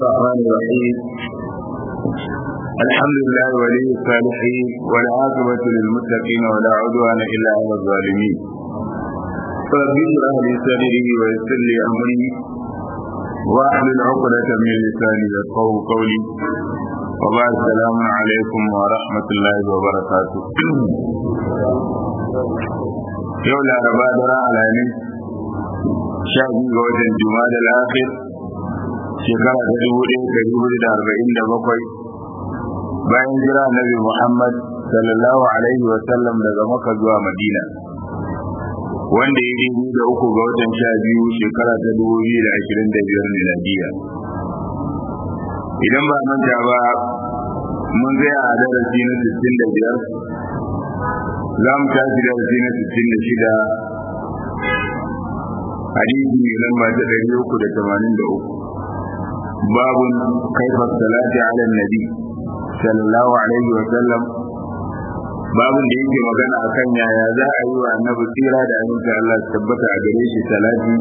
الرحمن الرحيم الحمد لله ولي الصالحين والعاقبة للمتقين ولا عدوان إلا على الظالمين رب اشرح لي صدري ويسر لي أمري واحلل عقدة من لساني يفقهوا قولي وبعد السلام عليكم ورحمة الله وبركاته يوم الأربعاء درى على sha biyu ga watan juma'a da lafiyar shekara ta dubu ɗaya da dubu da arba'in da bakwai bayan jira nabi muhammad sallallahu alaihi wa sallam daga maka zuwa madina wanda ya dubu da uku ga watan sha biyu shekara ta dubu biyu da ashirin da biyar miladiya idan ba manta ba mun zai a darasi na sittin da biyar za mu tashi darasi na sittin da shida hadisi mai lamba ta ɗari uku da tamanin da uku babun kaifa salati ala nabi sallallahu alaihi wa sallam babun da yake magana akan yaya za a yi wa annabi tsira da aminta Allah su tabbata a gare shi salati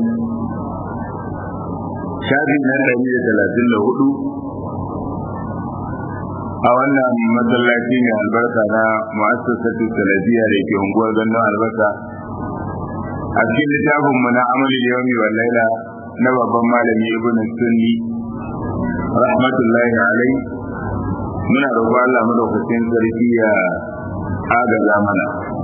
shafi na ɗari da talatin da hudu a wannan masallaci mai albarka na mu'assasatu salafiya da ke unguwar gandun albasa a cikin littafin mu na amalin yawmi wal laila na babban malami ibn sunni rahmatullahi alai muna roƙo Allah madaukakin sarki ya agaza mana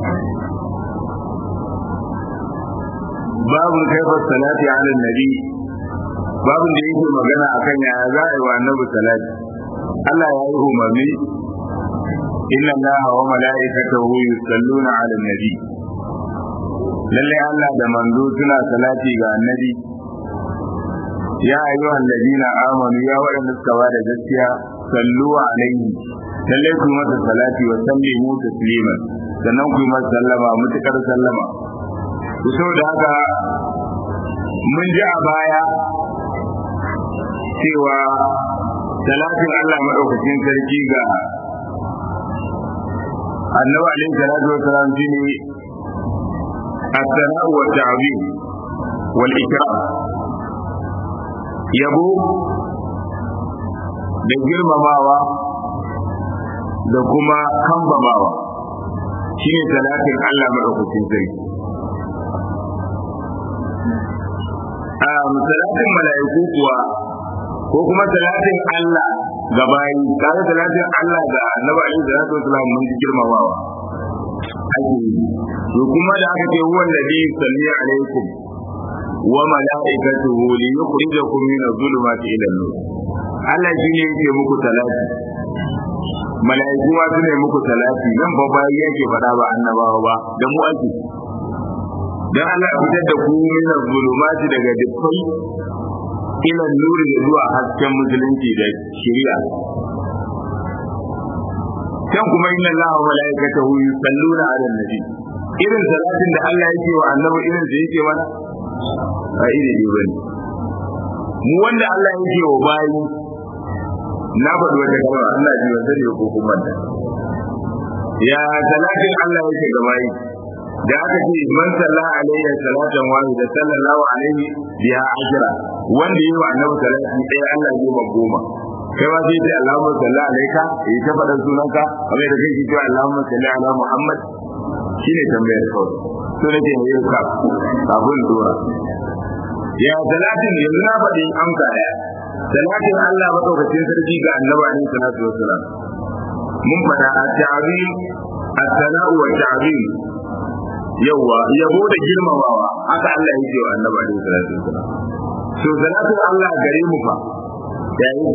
babu kaifar salati ala nabi babu da yake magana akan yaya za a yi wa annabi salati Allah ya yi umarni inna allaha wa mala'ikatahu yusalluna ala nabi lallai Allah da manzo suna salati ga annabi ya ayyuhan ladina amanu ya waɗanda suka ba da gaskiya sallu alaihi lallai ku masa salati wa sallimu tasliman sannan ku masa sallama mutukar sallama ku da haka mun ji a baya cewa salatin Allah madaukakin sarki ga annabi alaihi salatu wa salam shine الثناء والتعظيم والإكرام yabo da girmamawa da kuma kambamawa shi ne talatin Allah maɗaukacin sarki a talatin mala'iku kuwa ko kuma talatin Allah ga bayi kare talatin Allah ga annabi alaihi salatu wasallam mun ji girmamawa ake yi to kuma da aka ce huwa alladhi yusalli alaikum wa malaikatuhu li yukhrijakum min adh-dhulumati ila an-nur Allah shi ne yake muku salati malaiku ma su ne muku salati nan ba ba yake faɗa ba annabawa ba da mu ake dan Allah ya fitar da ku min adh-dhulumati daga dukkan ila an-nur da zuwa hasken musulunci da shari'a can kuma inna Allah wa malaikatahu yusalluna 'alan nabi irin salatin da Allah yake wa annabi irin da yake mana a iri ne bane mu wanda Allah yake wa bayi na faɗi wata kalma Allah ji wa sani ko kuma da ya salatin Allah yake ga bayi da aka ce man salla alayhi salatan wahida sallallahu alaihi biha ajra wanda yi wa annabi salati ɗaya Allah ya ba goma kai ma sai dai Allahumma salli alaika yi ta faɗan sunanka kamar da kai ke cewa Allahumma salli ala Muhammad shine tambayar kawai so nake yi yau ka kafin dora ya salatin yanzu na faɗi amsa ɗaya salatin Allah madaukakin sarki ga annabi alaihi salatu wassalam mun faɗa a ta'zim as-sana'u wa ta'zim yawa yabo da girmamawa haka Allah yake wa annabi alaihi salatu wassalam so salatin Allah gare mu fa ya yi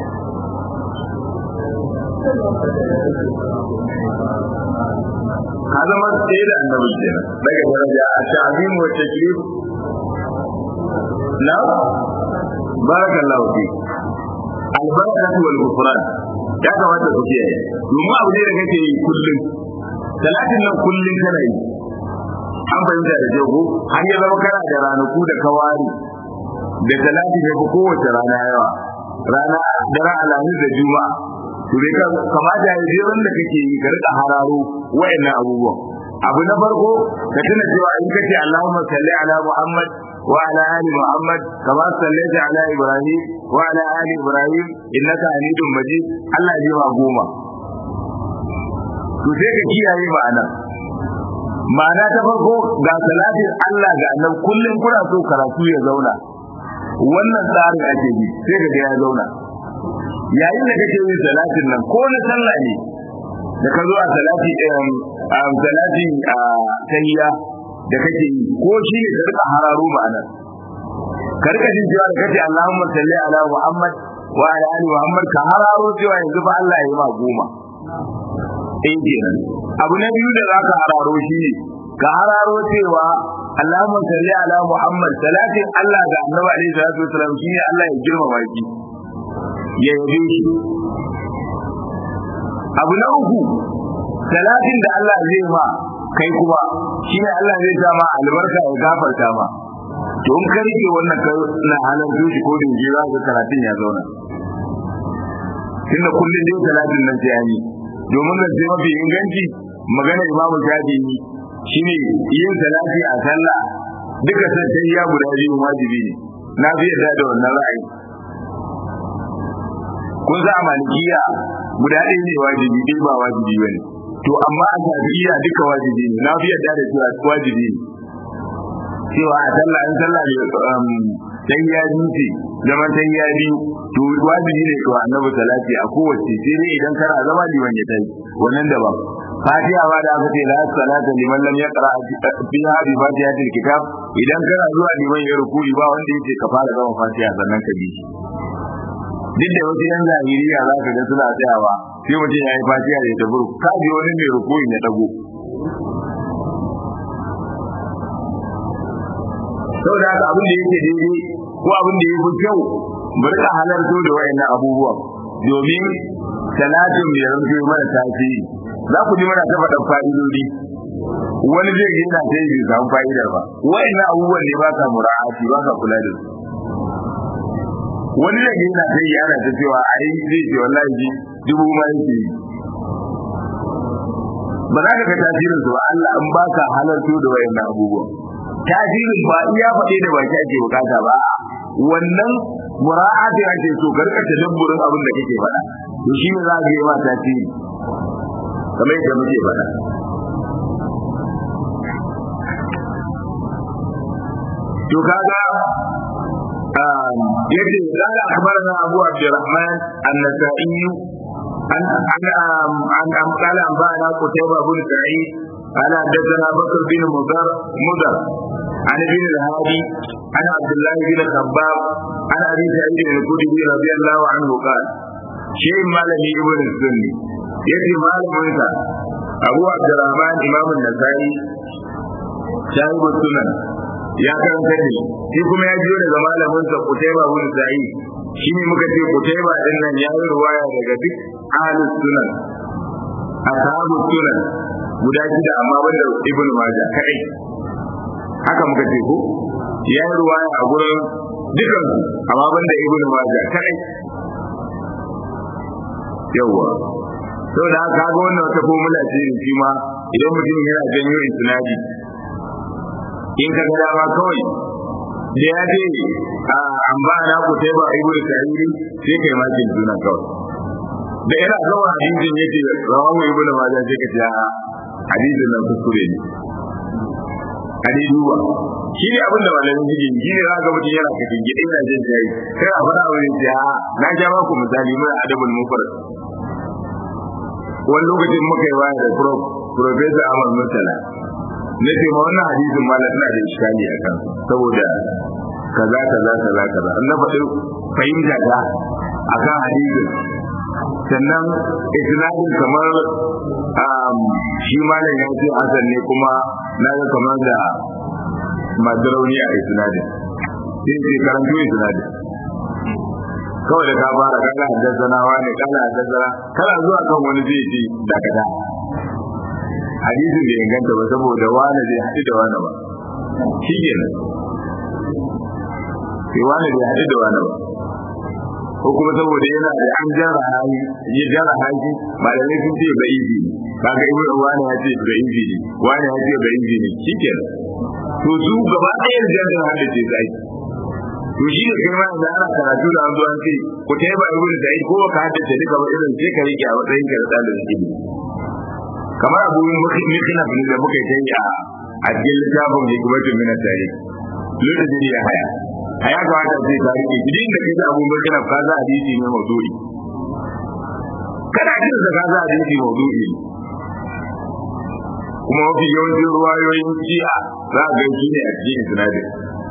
ka zama tsaye da annabi kenan daga daraja a ta'zim wa taklif na barakallahu fi albarakatu wal ghufran ya kamata ku kiyaye domin abu ne da kake yi kullum talatin nan kullum kana yi an fahimta da jago har ya zama kana da ranaku da kawari da talatin ya fi kowace rana yawa rana daren alhamis da juma'a to dai ka kamata ya je wanda kake yi ka rika hararo wayannan abubuwan abu na farko ka tuna cewa in kace Allahumma salli ala Muhammad وعلى آل محمد كما صليت على إبراهيم وعلى آل إبراهيم إنك حميد مجيد الله يجمع قوما to sai ka kiyaye ma'ana ma'ana ta farko ga salatin Allah ga annabi kullum kuna so karatu ya zauna wannan tsarin ake bi sai ka ga ya zauna yayin da kake yin salatin nan ko na sallah ne da ka zo a salati a salati a tahiyya da kake yi ko shi ne ka rika hararo ma'ana ka rika jin cewa da kace Allahumma salli ala Muhammad wa ala ali Muhammad ka hararo cewa yanzu fa Allah ya yi ma goma eh kenan abu na biyu da zaka hararo shi ne ka hararo cewa Allahumma salli ala Muhammad salatin Allah ga Annabi alaihi salatu wasallam shine Allah ya girmama shi ya yabe shi abu na uku salatin da Allah zai ma kai kuma shine Allah zai sa ma albarka ya gafarta ma to in ka rike wannan ka na halarta shi ko dinje za ka karatun ya zauna tunda kullum dai salatin nan sai an yi domin da sai mafi inganci magana imamu shafi'i shine yin salati a sallah duka sai ya guda biyu wajibi ne na fi yarda da wannan ra'ayi kun za a malikiya guda ɗaya ne wajibi ɗaya ba wajibi bane to amma a shafi'iya duka wajibi ne na fi yarda da cewa wajibi ne cewa a sallah in sallah ne dan ya dace zaman dan ya biyu to wajibi ne to annabi salati a kowace sai dai idan kana zama liman ya tayi wannan da ba fatiha ba da aka ce la salata liman lam yaqra fiha bi fatihatil kitab idan kana zuwa liman ya rukuni ba wanda yake ka fara zama fatiha sannan ka bi duk da wasu yan zahiriya za ka ga suna tsayawa sai mutum ya yi fatiha da ta buru ka ji wani mai rukuni ya dago saboda haka abin da yake daidai ko abin da yake kyau mu rika halarto da wayannan abubuwan domin salatin mai ranto mana tasiri za ku ji mana ta faɗa fa'idodi wani zai yi na ta yi samu fa'idar ba wayannan abubuwan ne ba sa mura'ati ba sa kula da su wani zai yi na ta yi ana ta cewa a yi zai ce wallahi ji dubu ma yake yi ba za ka ga tasirin su ba Allah in ba ka halarto da wayannan abubuwan tasirin ba iya faɗe da baki ake bukata ba wannan mura'ati ake so ka rika tadabburin abin da kake faɗa to shi ne za ka yi ma tasiri kamar yadda muke faɗa to kaga yace qala akhbarana abu abdurrahman an-nasa'i an an an an qala an ba'ana qutayba bin sa'id قال حدثنا بكر بن مضر مضر عن ابن الهادي عن عبد الله بن خباب عن ابي سعيد الخدري رضي الله عنه قال شيء مالني ابن السني يجي مالك abu abdurrahman imam an-nasai shahibu sunan ya karanta ne shi kuma ya jiyo daga malamin sa kutaiba bin sa'id shine muka ce kutaiba din nan ya yi ruwaya daga duk ahlus sunan ashabu sunan guda shida amma banda ibn majah kai haka muka ce ko ya yi ruwaya a gurin dukan amma banda ibn majah kai yawwa sau da haka ga wannan wata formula ce ne shi ma idan mutum yana janyo isnadi in ka ga dama kawai da ya ce an ba na ku sai ba ibnu sa'idi sai kai ma kin juna kawai da yana kawai hadisin yace rawahu ibnu majah sai ka ce a hadisin nan kuskure ne hadi duba shi ne abin da malamin yake shi ne za ga mutum yana kafin gidi yana jin jayi kai a faɗa wani ce a na ja maku misali mai adabul mufrad wani lokacin muka yi waya da prof professor Ahmad Murtala na ce ma wannan hadisin ma na da iskali a kan saboda kaza kaza kaza kaza an na faɗi fahimta ta a kan hadisin sannan isnadin kamar shi malam ya ce hasan ne kuma na ga kamar da masu rauni a isnadin sai ce karanto isnadin kawai da ka fara kana haddasanawa ne kana haddasana kana zuwa kan wani zai ce dakata hadisin da inganta ba saboda wani zai haɗu da wani ba shi ke nan sai wani zai haɗu da wani ba ko kuma saboda yana da an jara hali ya jara hali malamai sun ce ba izi ne kaga ibn wani ya ce ba izi ne wani ya ce ba izi ne shikenan to su gaba ɗaya jarin hada ce sai to shi ne kai ma da ana karatu da an zo an ce ku ta ba ibn sa'id ko ka haddace duka ba irin sai ka rike a matsayin ka da dalilin ilimi kamar abu mikina ne da muka yi a a cikin littafin hikmatun min at-tarikh lokacin ya haya a ya kamata sai ka rike gidan da kai da abu mikina ka za hadisi ne mawdu'i kana jin da ka za hadisi mawdu'i kuma mafi yawancin ruwayoyin shi'a za a ganci ne a cikin sinadin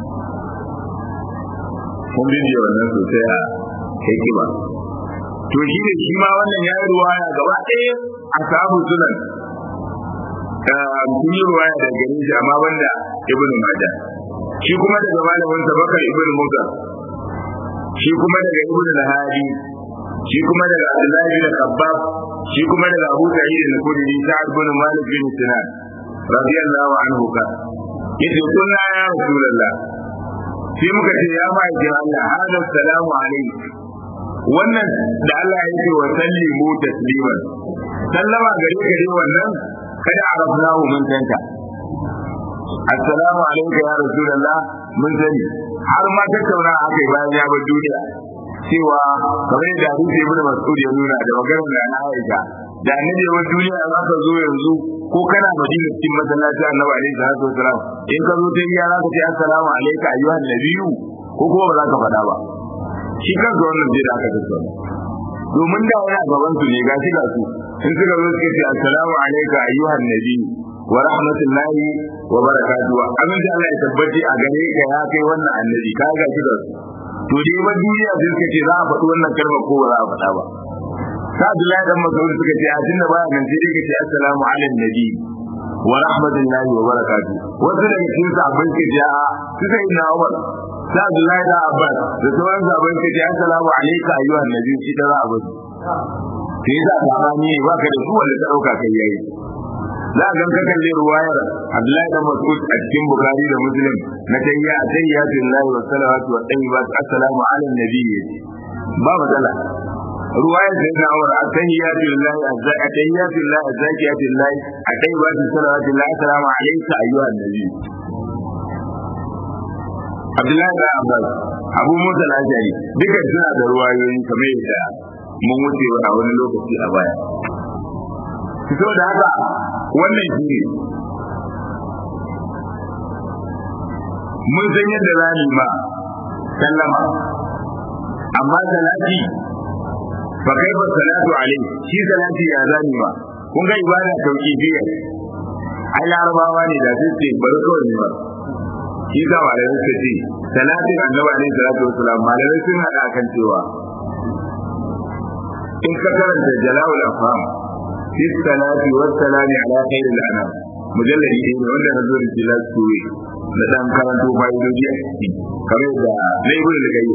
kun bidiyo wannan sosai a hikima to shi ne shi ma wannan ya yi ruwaya gaba ɗaya a sabu sunan sun yi ruwaya da gani shi amma banda ibn maja shi kuma daga malamin sa bakar ibn musa shi kuma daga ibn lahadi shi kuma daga abdullahi bin khabbab shi kuma daga abu sa'id al-khudri sa'ad bin malik bin sinan radiyallahu anhu ka yace kunna ya rasulullah sai muka ce ya ma ji Allah hada salamu alaikum wannan da Allah ya ce wa sallimu tasliman sallama gare gare wannan kada arabnahu mun tanta assalamu alaikum ya rasulullah mun sani har ma tattauna akai bayan ya bar duniya cewa kamar yadda hadisi ibn mas'ud ya nuna da maganar da na Aisha da annabi wa duniya za ka zo yanzu ko kana madina cikin masallaci annabi alaihi salatu wasalam in ka zo ta iya za ka ce assalamu alayka ayyuhan nabiyyu ko kuma ba za ka faɗa ba shi kan zo wannan bai da aka tattauna domin da wani a gaban su ne ga shi ga su in suka zo suka ce assalamu alayka ayyuhan nabiyyu wa rahmatullahi wa barakatuhu amin da Allah ya tabbaci a gare ka ya kai wannan annabi ka ga shi ga su to dai ba duniya sai suka ce za a faɗi wannan kalmar ko ba za a faɗa ba sa Abdullahi dan Mas'ud suka ce a tunda baya nan sai dai kace assalamu ala nabi wa rahmatullahi wa barakatuh wasu daga cikin sahabbai suka ce a su sai na Umar sa Abdullahi da Abbas da sauran sahabbai suka ce assalamu alayka ayyuhan nabi shi da za a bari sai da zamani ba ka da su wanda ta dauka kai yayi za a ganka kalle ruwayar Abdullahi dan Mas'ud a cikin Bukhari da Muslim na tayya tayyatullahi wa salawatu wa tayyibat assalamu ala nabi ba matsala ruwayar da na aure a tahiyyatu lillahi a tahiyyatu lillahi a zakiyatu lillahi a tayyibatu salawatu lillahi assalamu alayka ayyuhan nabi Abdullahi da Abbas Abu Musa al-Ashari duka suna da ruwayoyi kamar yadda mun wuce a wani lokaci a baya fito da haka wannan shi ne mun san yadda za mu ma sallama amma salati fa kai ba salatu alaihi shi salati ya zani ma kun ga ibada tauqifiyya ai larabawa ne da sai bari kawai ne ba shi ga malamai suka ce salatin annabi alaihi salatu wasalam malamai sun hada kan cewa in ka karanta jala'ul afham fi salati was salami ala khairil anam mujalladi ne wanda na zo da jilal suwe na dan karanto fa'idoji a ciki kamar da na ibn al-qayyim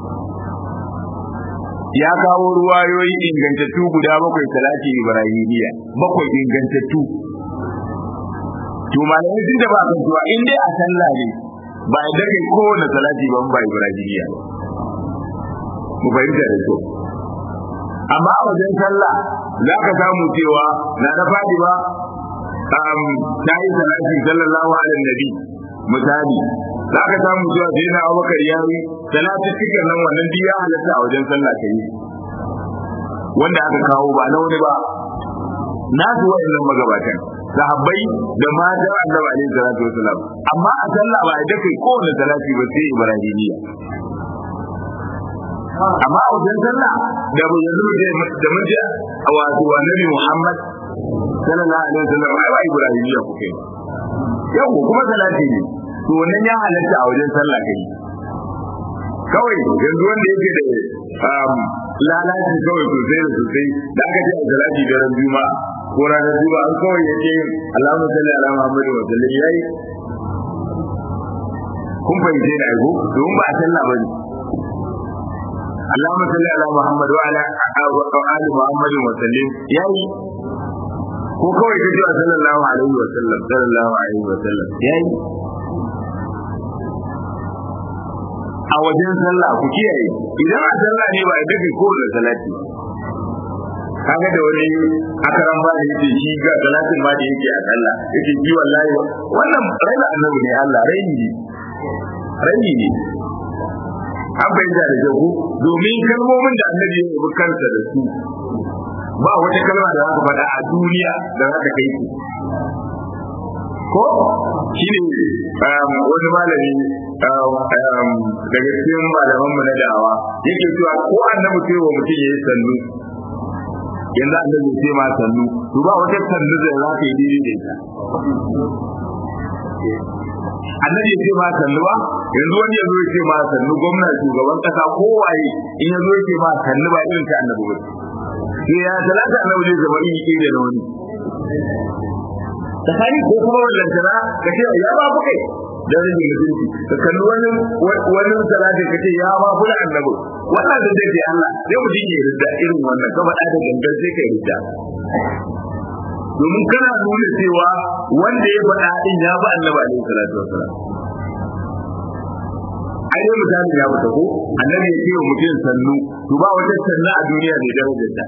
ya kawo ruwayoyi ingantattu guda bakwai salati ibrahimiyya bakwai ingantattu to malamai sun da ba kan cewa in dai a sallah ne ba a dake kowane salati ban ba ibrahimiyya mu fahimta da kyau amma a wajen sallah za ka samu cewa na na fadi ba ta yi salati sallallahu alaihi nabi misali za ka samu cewa sai na abubakar ya yi salati cikin nan wannan duk ya halatta a wajen sallah ka yi wanda aka kawo ba na wani ba na su wa'annan magabatan sahabbai da mata annabi alaihi salatu wasalam amma a sallah ba a kai kowane salati ba sai ibrahimiyya amma a wajen sallah da mu yanzu da mun ji a wato annabi Muhammad sallallahu alaihi wasallam ai ba Ibrahimiyya kuke yau kuma salati ne to wannan ya halatta a wajen sallah kai kawai yanzu wanda yake da lalaci kawai sosai da sosai da aka ce a salati da ran juma'a ko ranar juma'a an kawai yake Allahumma salli ala Muhammad wa sallam yayi kun fahimce da aiko domin ba a sallah bane اللهم صل على محمد وعلى آل محمد وسلم yayi ko kawai ka cewa sallallahu alaihi wa sallam sallallahu alaihi wa sallam yayi a wajen sallah ku kiyaye idan a sallah ne ba a dace ko da salati kaga da wani akaran ba da yake shi ga salatin ma da yake a sallah yake ji wallahi wannan raina annabi ne Allah raini ne raini ne an bayyana da jago domin kalmomin da annabi ya yi kansa da su ba wata kalma da zaka faɗa a duniya da za ta kai ku ko shi ne wani malami daga cikin malaman mu na da'awa yake cewa ko annabi sai wa mutum ya yi sannu yanzu annabi sai ma sannu to ba wata sannu da za ka yi daidai da ita annabi ya ce ma sannu ba yanzu wani ya zo ya ce ma sannu gwamna shugaban kasa kowaye in ya zo ya ce ma sannu ba irin ta annabi ba sai ya talata annabi zai zama iri iri da wani tsakani ko kuma wannan tana ka ce ya ba ku kai da rage mutunci ka kalli wani wani salati ka ce ya ba ku da annabi wannan da zai Allah sai mu dinga yarda irin wannan ka faɗa da gangan sai ka yarda domin kana nuna cewa wanda ya faɗa din ya ba annabi alaihi salatu wasalam ai dai misali ya fita ko annabi ya ce wa mutum sannu to ba wata sannu a duniya mai darajar ta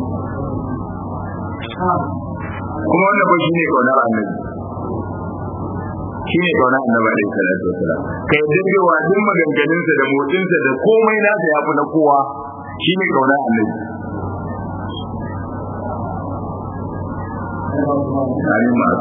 kuma wannan ba shine kaunar annabi shine kaunar annabi alaihi salatu wasalam kai da cewa duk maganganunsa da motsinsa da komai nasa ya fi na kowa shine kaunar annabi Amin ma.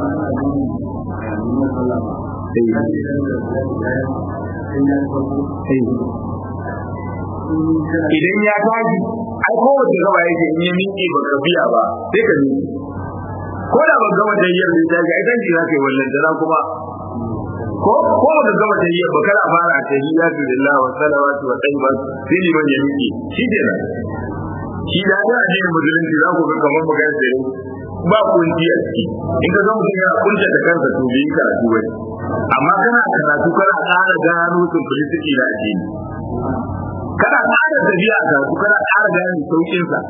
Idan ya tashi, ai kowace gaba yake in ya miƙe ba ka biya ba, sai ka miƙe. Ko da ban gama tayyar da tashi, ai tanki za ka yi wallan da kuma ko ko ba ka gama tayyar ba kana fara tahiyyatu lillahi wa salawatu wa tayyibat sai liman ya miƙe. Shi kenan. Shi da da addinin musulunci za ku ga kamar magana sai ba kunci a ciki in ka ga mutum yana kunce da kansa to bai yi karatu ba amma kana karatu kana ƙara gano simplicity da addini kana ƙara tafiya a karatu kana ƙara gane sauƙin sa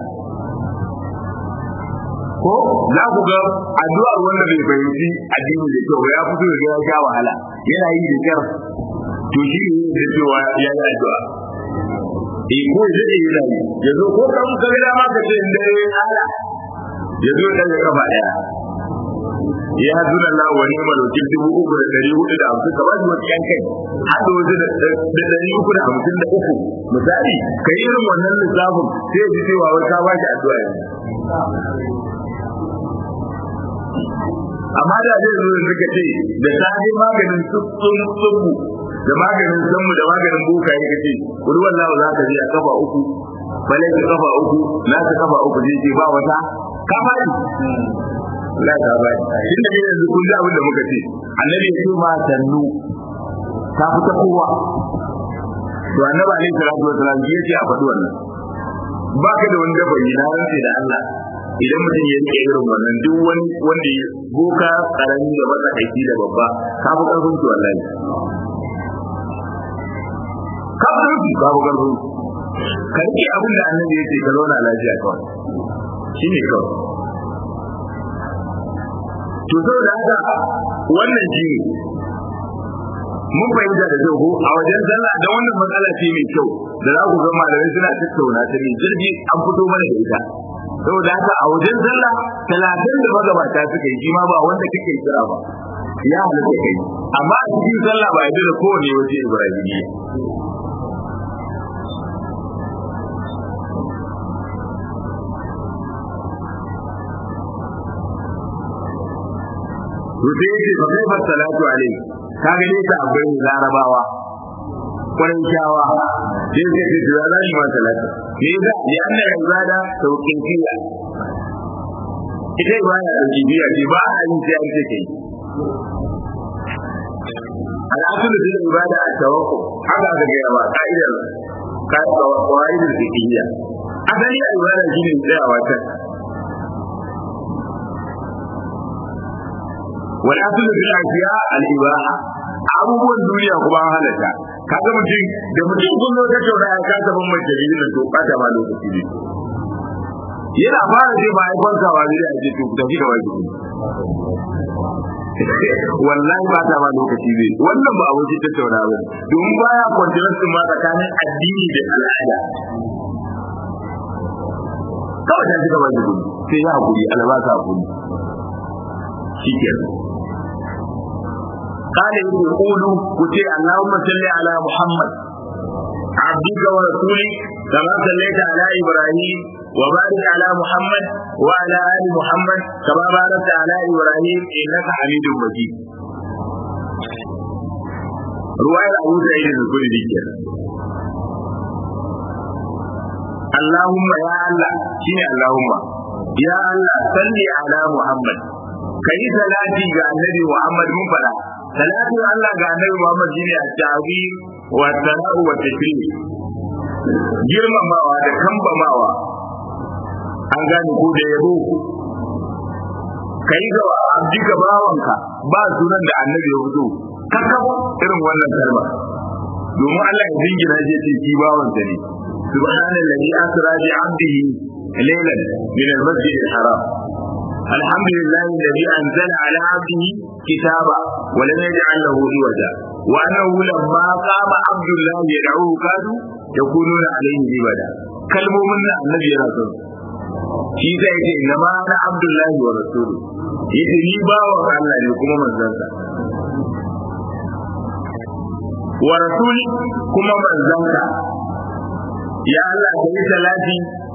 ko za ku ga addu'ar wanda bai fahimci addini da kyau ya fito da ya sha wahala yana yi da kyar to shi ne da cewa ya yi addu'a eh ko ya yi yana yi yanzu ko kan ka ga dama ka ce in dare ala ya zo ɗaga kafa ɗaya ya zuna Allah wa ni'mal wakil dubu uku da ɗari hudu da hamsin ka ba shi wasu yan kai haɗa wasu da ɗari uku da hamsin da uku misali ka yi irin wannan lissafin sai ya ji cewa wai ka ba shi addu'a yanzu amma da zai zo yanzu ka ce da safe maganin tsubbun tsubbu da maganin sammu da maganin boka ya ce kuri wallahu za ka je a kafa uku balai ka kafa uku na ka kafa uku zai ce ba wata ka faɗi la ka faɗi inda ne yanzu kun ji abin da muka ce annabi ya ce ma sannu ta fita kowa to annabi alaihi salatu wasalam ya ce a faɗi wannan ba ka da wani dafa na rantse da Allah idan mutum ya rike irin wannan duk wani wanda ya boka karami da matsakaici da babba ka fi karfin su wallahi ka fi karfin ka fi karfin ka rike abin da annabi ya ce ka zauna lafiya kawai shi ne kawai to saboda haka wannan shi ne mun fahimta da kyau ko a wajen sallah da wannan matsala ce mai kyau da za ku ga malamai suna tattauna ta mai jirgi an fito mana da ita saboda haka a wajen sallah talatin da magabata suka yi shi ma ba wanda kake kira ba ya halatta kai amma a cikin sallah ba yadda da kowane waje ibrahimiyya Rufe yake fa kai salatu alaihi ka gane ta akwai larabawa kwarin kyawa sai suka ce to za shi ma salatu me yasa ya anna ibada sauƙin kiya ita ibada da jibiya ce ba a yi sai an ce kai al'asulu da ibada a tawakku haka aka gaya ba ka'idar ka'idar fiqhiyya asali a ibada shine tsayawa ta wal asulu fil ashiya al ibaha abubuwan duniya kuma an halatta kaga mutum da mutum kun zo tattauna ya kasa ban mace da to bata ma lokaci ne yana fara ce ba ai kwantawa zai a ce to tafi da wajibi wallahi ba ta ba lokaci zai wannan ba abin tattauna ba domin baya kwantiransu ma tsakanin addini da al'ada kawai ta cika baki gudu sai ya hakuri albasa hakuri shi ke قال يقول قولوا كتي اللهم صل على محمد عبدك ورسولك كما صليت على ابراهيم وبارك على محمد وعلى ال محمد كما باركت على ابراهيم انك حميد مجيد رواية أبو سعيد الخدري اللهم يا الله شنو اللهم يا الله صل على محمد kai salati ga annabi Muhammad mun fada salati Allah ga annabi Muhammad shine at-ta'zim wa sana'u wa takrim girmamawa da kambamawa an gane ko da yabo kai ga abdika bawanka ba sunan da annabi ya fito kaka irin wannan kalma domin Allah ya jingina shi ce shi bawansa ne subhanallazi asra bi 'abdihi laylan min al-masjid al-haram الحمد لله الذي أنزل على عبده كتابا ولم يجعل له عوجا وأنه لما قام عبد الله يدعوه كادوا يكونون عليه لبدا كلمة من النبي رسول shi zai ce inna ma na abdullahi wa rasulu yace ni bawan Allah ne kuma manzansa wa rasuli kuma manzanka ya Allah ka yi salati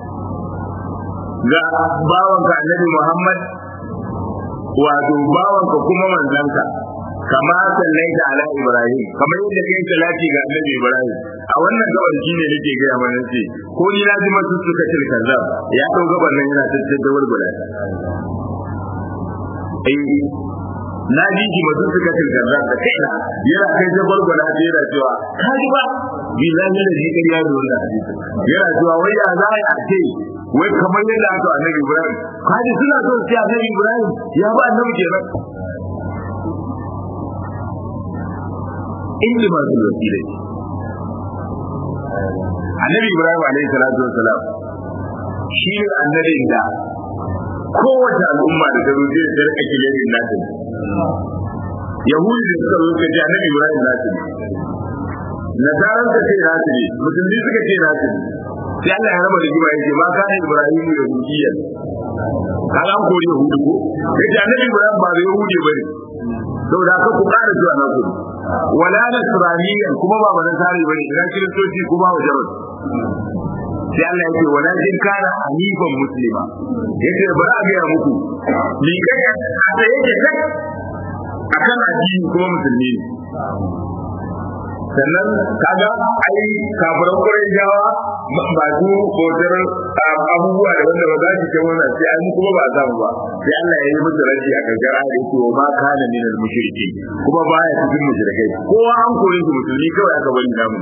ga bawanka annabi Muhammad wato bawanka kuma manzanka kama sallaita ala Ibrahim kamar yadda kai salati ga annabi Ibrahim a wannan gabar shi ne nake gaya mana ce ko ni na ji masu suka cin kazzab ya dau gabar nan yana tattaddawar guda eh na ji shi masu suka cin kazzab da kaina yana kai jabar guda da yana cewa ka ji ba billahi da ji kariya da wannan hadisi yana cewa wai ya za a ce wai kamar yadda aka annabi Ibrahim kaji suna son sai annabi Ibrahim ya ba annabi kenan inda ma su wasila annabi Ibrahim alaihi salatu wassalam shi ne annabin da kowace al'umma da ta zo zai da rika kilerin nasu yahudi da suka zo suka ce annabi Ibrahim nasu ne nasaran ka ce nasu ne musulmi suka ce nasu ne sai Allah ya raba da jima yake ma kana Ibrahim yahudiyya kaga an kori yahudu ko yace annabi Ibrahim ba yahudi bane saboda haka ku ƙara zuwa na ku wala nasraniyan kuma ba nasari bane idan kiristoci kuma wa jarod sai Allah yake wala jin kana hanifan muslima yace bari a ga muku ni kai a sai yake kai akan addini kuma musulmi ne sannan kaga ai kafiran kurai jawa masu bautar abubuwa da wanda ba za su kai wannan sai an kuma ba a samu ba sai Allah ya yi musu rashi a kankara da yake wa ma kana min al mushriki kuma baya cikin mushrikai kowa an kore su musulmi kawai aka bari namu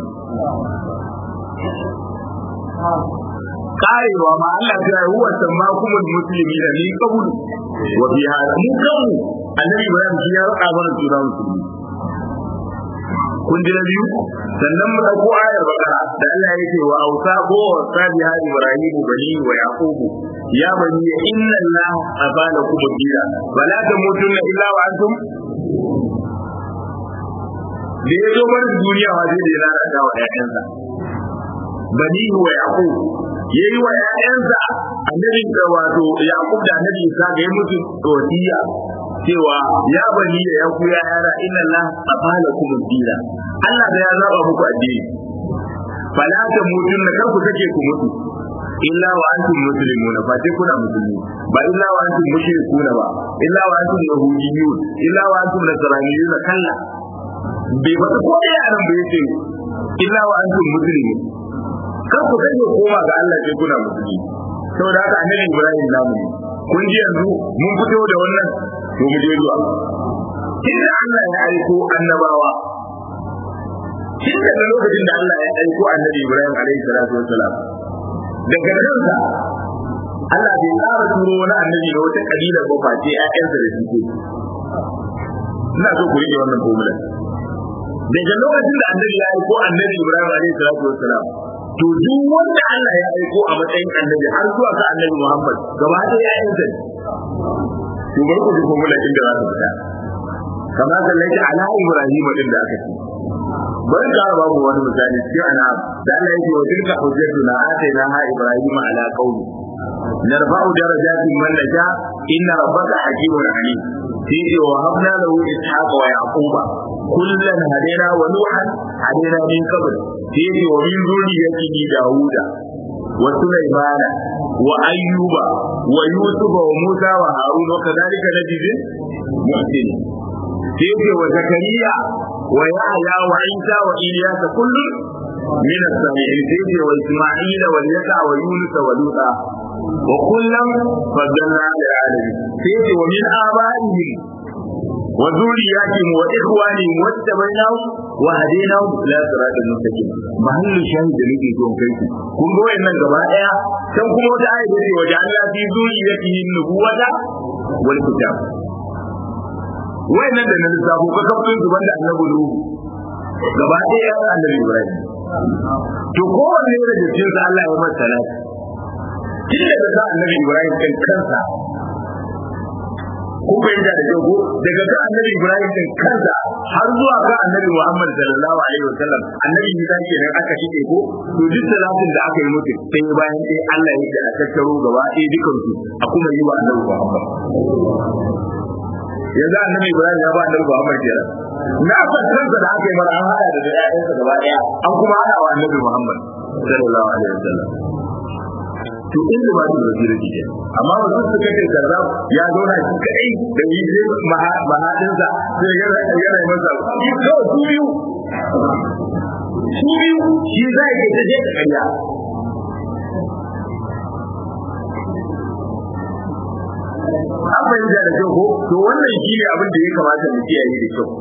karewa ma Allah ya yi huwa sammakumul muslimina min qablu wa fi hada mu kanmu annabi Ibrahim shi ya raka mana suna musulmi kun ji na biyu sannan mu dauko ayar bakara da Allah yake wa ausa ko sabi ha ibrahim bani wa yaqub ya bani inna allah abala kum dira wala tamutunna illa wa antum da ya zo bar duniya wa zai da lalata wa ƴaƴansa bani wa yaqub yayi wa ƴaƴansa annabi da wato yaqub da annabi isa ga yi musu wasiya cewa ya bani da ya ku yara inna Allah afala kum dina Allah da ya zaba muku addini fala ta mutun na kar ku take ku mutu illa wa antum muslimuna fa sai kuna musulmi ba illa wa antum mushrikuna ba illa wa antum yahudiyyun illa wa antum nasraniyun kalla bai ba ko da yaran bai ce illa wa antum muslimun kar ku take koma ga Allah sai kuna musulmi saboda haka annabi Ibrahim namu ne kun ji yanzu mun fito da wannan to mu je zuwa inda Allah ya aiko annabawa tun daga lokacin da Allah ya aiko annabi Ibrahim alaihi salatu wassalam daga kansa Allah bai tsara turo wani annabi da wata kabila ba face ƴaƴansa da suke ina so ku rike wannan formula daga lokacin da annabi ya aiko annabi Ibrahim alaihi salatu wassalam to duk wanda Allah ya aiko a matsayin annabi har zuwa ga annabi Muhammad gaba ɗaya ƴaƴansa ne to bari ku ji formula inda za ta fita kama sallaita ala ibrahim din da aka ce bari ka babu wani misali cikin ana da Allah yake wa tilka hujjatuna atainaha ibrahim ala qaumi narfa'u darajatin man nasha inna rabbaka hakimun alim sai wa habna lahu ishaqa wa yaquba kullan hadaina wa nuhan hadaina min qabl sai wa min zurriyyati dauda wa sulaymana wa ayyuba wa yusufa wa musa wa harun wa kadhalika najzi muhsin sai wa zakariya wa yahya wa isa wa ilyas kullu من الصالحين سيدي وإسماعيل واليسع ويونس ولوطا وكلا فضلنا على العالمين سيدي ومن آبائهم وذرياتهم وإخوانهم واتبعناهم وهديناهم إلى صراط المستقيم محل الشاهد da nake so kai ku kun ga wayannan gaba daya can kuma wata ayat ce waje Allah fi zuriyatihi nubuwata wal kitab wayannan da na lissafo ka kafin su banda annabi Nuhu gaba daya annabi Ibrahim to kowanne da jikin sa Allah ya masa salati tun daga sa annabi Ibrahim kan kansa kun fahimta da kyau ko daga kan annabi Ibrahim din kansa har zuwa kan annabi Muhammad sallallahu alaihi wasallam annabi Isa kenan aka shige ko to duk salatin da aka yi mutu sai bayan sai Allah yake a tattaro gaba ɗaya dukan su a kuma yi wa annabi Muhammad yanzu annabi Ibrahim ya ba annabi Muhammad kenan na fatansa da aka yi mara an hada da ƴaƴansa gaba ɗaya an kuma hada wa annabi Muhammad sallallahu alaihi wasallam to inda ba su basira ke amma ba su suka ce kaza ya zauna shi kai da yi sai mahadinsa sai ya yana masa shi kawai su biyu su biyu shi za ya ta je kanya an fahimta da kyau ko to wannan shi ne abin da ya kamata mu kiyaye da kyau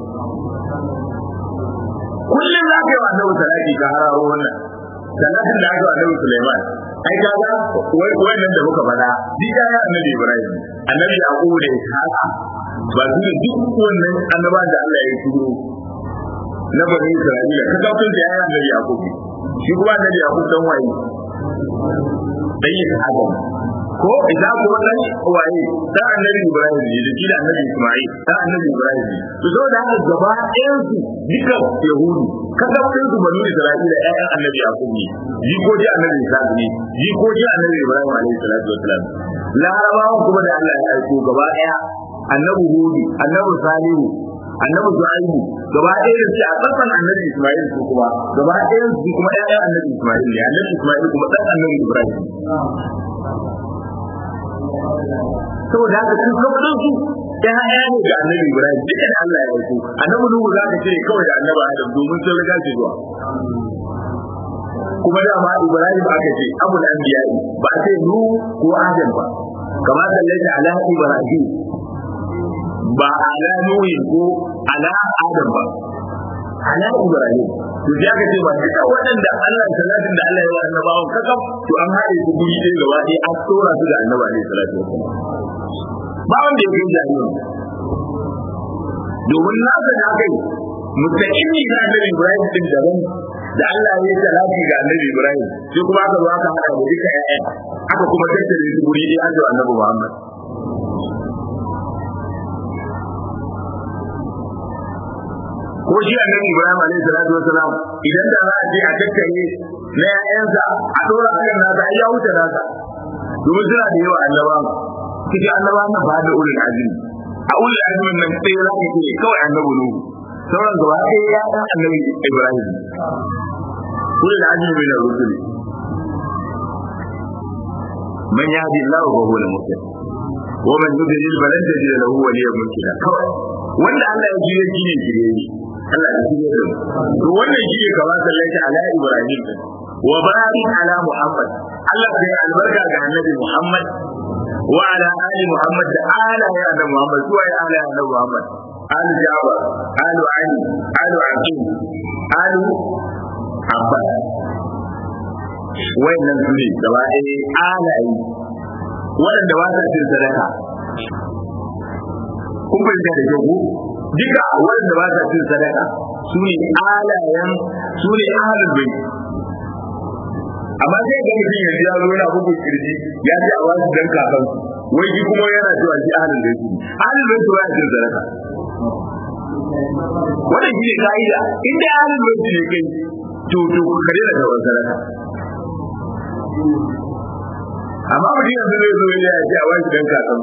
kullum za ka yi wa annabi salati ka hararo wannan salatin da aka wa annabi Sulaiman ai kaga wannan da muka faɗa duk ya annabi Ibrahim annabi Yaqub da Ishaqa ba su da duk wannan annaba da Allah ya turo na bani Isra'ila kaga kun da ya annabi Yaqub shi kuma annabi Yaqub dan waye dan Ishaqa ko idan kuma dan waye dan annabi Ibrahim ne da shi da annabi Isma'il dan annabi Ibrahim ne to saboda haka gaba ɗayan su duka Yahudu kaga kun su bani Isra'ila ƴaƴan annabi Yaqub ne jikoki annabi Isa ne jikoki annabi Ibrahim alaihi salatu wassalam larabawan kuma da Allah ya aiko gaba ɗaya annabi Hud annabi Salihu annabi Shu'aibu gaba ɗaya da shi a kasan annabi Isma'il su kuma gaba ɗayan su kuma ƴaƴan annabi Isma'il ne annabi Isma'il kuma ɗan annabi Ibrahim saboda haka sun kawai su ya haya ne ga annabi Ibrahim duka da Allah ya aiko annabi Nuhu za ka ce kawai da annabi Adam domin sun riga shi zuwa kuma da ma Ibrahim aka ce abul anbiya ba a ce nu ko Adam ba kamar sallaita ala Ibrahim ba ala nuhi ko ala Adam ba ala Ibrahim to sai aka ce ba duka waɗanda Allah salatin da Allah ya wa annabawan kakaf to an haɗe su guri ɗaya gaba ɗaya an tsora su da annabi alaihi salatu wasallam ba wanda ya kai jahilin domin na ga na kai mutaƙimi ga annabi Ibrahim din daban da Allah ya yi salati ga annabi Ibrahim sai kuma aka zo aka haɗa da duka ƴaƴan aka kuma tattare su guri ɗaya aka annabi Muhammad ko shi annabi Ibrahim alaihi salatu wasalam idan da za a je a tattare na ƴaƴansa a dora akan nasa ai ya wuce nasa domin suna da yawa annabawa cikin annabawa na ba da ulul azmi a ulul azmi nan sai za ka ce kawai annabi Nuhu sauran gaba ɗaya ya ɗan annabi Ibrahim ulul azmi min ar-rusul man yahdi Allah wa huwa al-muhtadi wa man yudlil falan tajid lahu waliyyan murshida kawai wanda Allah ya jiye shi ne shirye ne Allah ya jiye da to wannan shi ne kamar sallaita ala Ibrahim wa barik ala Muhammad Allah ya albarka ga annabi Muhammad wa ala ali Muhammad da ala ya da Muhammad zuwa ya ala ya da Muhammad al Jabir al Ali al Aqil al Abbas wayannan su ne gaba ɗaya alayi waɗanda ba sa cin sadaka kun fahimta da kyau ko duka waɗanda ba sa cin sadaka su ne alayen su ne ahalin bai amma sai ga mutum yanzu ya zo yana bugun kirji ya ce a wasu dan kakan wai shi kuma yana cewa shi ahalin bai su ahalin bai su ba cin sadaka wannan shi ne ka'ida in dai ahlul baiti ne kai to to ka daina karɓar sadaka amma mutum yanzu zai zo ya ce a wani dan kakan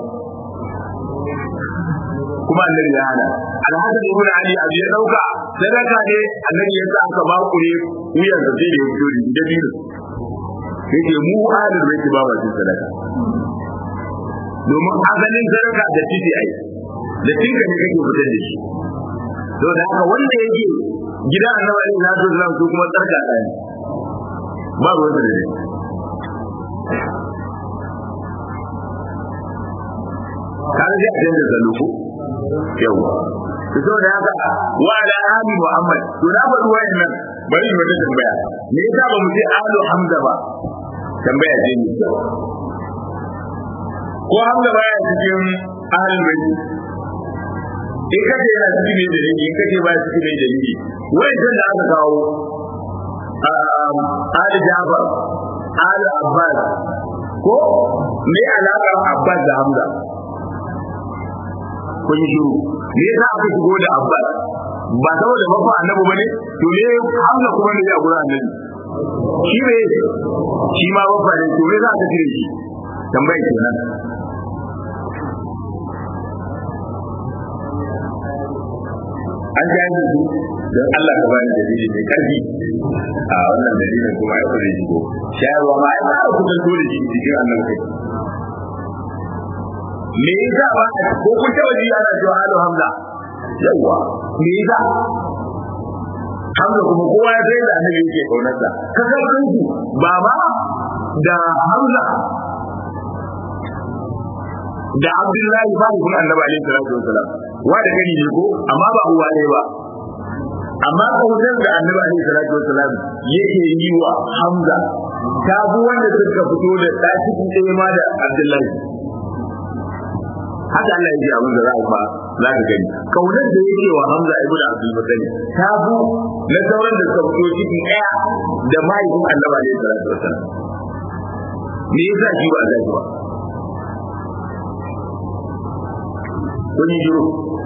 kuma annabi ya hana alhassan ibn ali abu ya dauka sadaka ne annabi ya sa aka bakure wuyan sa sai da ya fito da dino yake mu ahlul baiti ba ma cin sadaka domin asalin sadaka da titi ai da tinka ne kake fitar da shi to da haka wanda yake gidan annabi alaihi salatu wasallam su kuma tsarka ɗaya ba ruwan da dai kan zai ajin da zaluku yawa to saboda haka wa ala ali muhammad to na faɗi wayannan bari mu wata tambaya me yasa ba mu ce alu hamza ba tambaya ce ne ko hamza baya cikin ahlul bait in kace yana cikin ne da in kace ba cikin ne da ni wayannan da aka kawo Ali Jafar Ali Abbas ko me alaƙar Abbas da Hamza kun yi shiru me yasa aka shigo da Abbas ba saboda bafa annabi bane to me Hamza kuma ne ya gura annabi shi ne shi ma bafa ne to me za ka cire shi tambayar kenan an ja yi su don Allah ka bani dalili mai karfi a wannan dalilin kuma ya kure shigo shayarwa ma ya fara kudin dole shi cikin annabi kai me yasa ba ko kun taba ji ana cewa halu hamza yawa me yasa hamza kuma kowa ya sai da annabi yake kaunar sa ka san kanku baba da hamza da abdullahi ba kun annabi alaihi salatu wasalam wa da gani ne ko amma ba uwa ne ba amma kaunar da annabi alaihi salatu wasalam yake yi wa hamza ta bu wanda suka fito da ɗaki ɗaya ma da abdullahi haka Allah yake abin da za a ba za ka gani kaunar da yake wa Hamza ibn Abdul Muttalib ta bu na sauran da suka fito ciki daya da mahaifin Annabi alaihi salatu wasallam me yasa shi ba zai ba kun yi shiru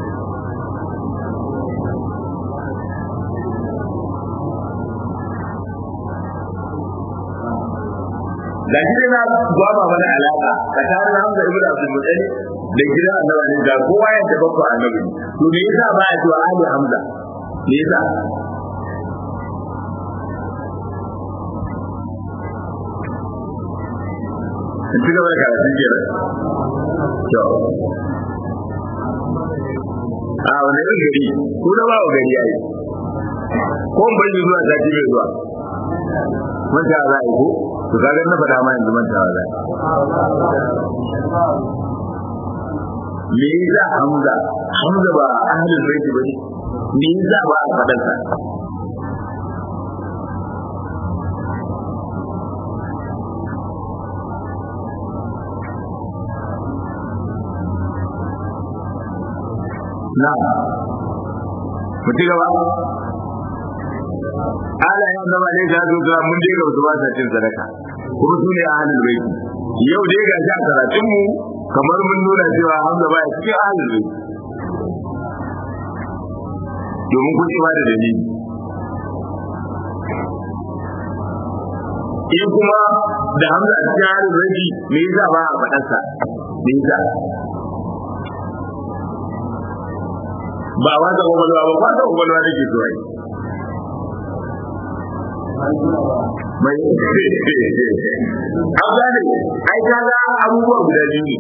da shi na gwaba mana alaka tsakanin Hamza ibn Abdul Muttalib da gidan annabi ne da kowa ya taba ko annabi to me yasa ba ya cewa Ali Hamza me yasa ci gaba da karatu kenan to a wani irin gari ko na ba wa gari yayi ko ban yi zuwa sati mai zuwa manta za a yi ko to kaga na faɗa ma yanzu manta za a me yasa Hamza Hamza ba ahlul bait ba me yasa ba a faɗan sa na mu ci gaba ala ya zama ne ga zuwa mun je ga zuwa ta cin sadaka kuma su ne ahlul bait yau dai ga shi a karatun mu kamar mun nuna cewa Hamza baya cikin ahlul bait domin kun ba da dalili in kuma da Hamza a cikin ahlul bait me yasa ba a faɗarsa me yasa ba wata kwakwalwa ba wata kwakwalwa da ke zuwa mai an gane ai ka ga abubuwa guda biyu ne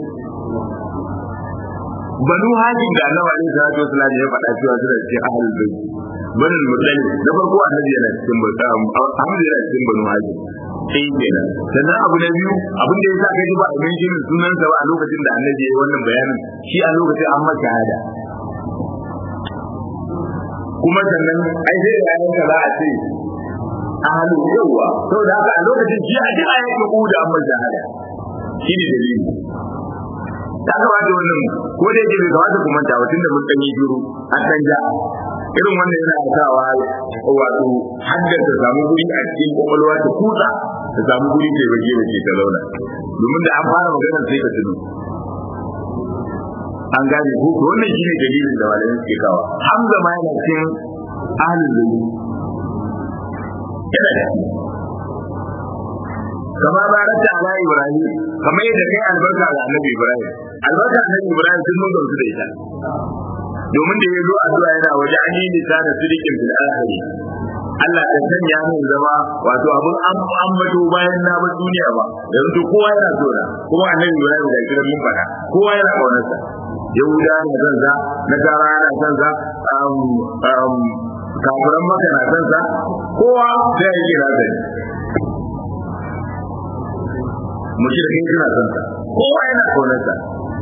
banu hajin da annabi alaihi salatu wasallam ya faɗa cewa suna cikin ahlul bait banu muttalib na farko annabi yana cikin banu Ahmad yana cikin banu hajin sai kenan sannan abu na biyu abin da yasa kai ba abin shirin sunansa ba a lokacin da annabi ya yi wannan bayanin shi a lokacin an masa shahada kuma sannan ai sai da yayin za a ce ahalu yawa saboda haka a lokacin shi a duk ayyukan ku da amma shahada shi ne dalili ta kamata wannan ko da yake bai kamata ku manta ba tunda mun dan yi shiru an dan ja irin wannan yana sawa wato haddar ta samu guri a cikin kwakwalwa ta kusa ta samu guri ta bage da ke ta launa domin da an fara magana sai ka tuno an gane ko to wannan shine dalilin da malamin suke kawo hamza ma yana cikin ahlul bayt yana da kama barata ala ibrahim kama yadda kai albarka ga annabi ibrahim albarka annabi ibrahim sun mun gamsu da ita domin da ya zo addu'a yana waje an yi nisa da sirikin fil akhiri Allah ya sanya min zama wato abun an ambato bayan na bar duniya ba yanzu kowa yana so na kuma annabi ibrahim da kiran mun fada kowa yana kaunarsa yahuda na san sa nasara na san sa kafiran maka na san sa kowa sai ya kira da mushrikin suna son sa kowa yana kaunar sa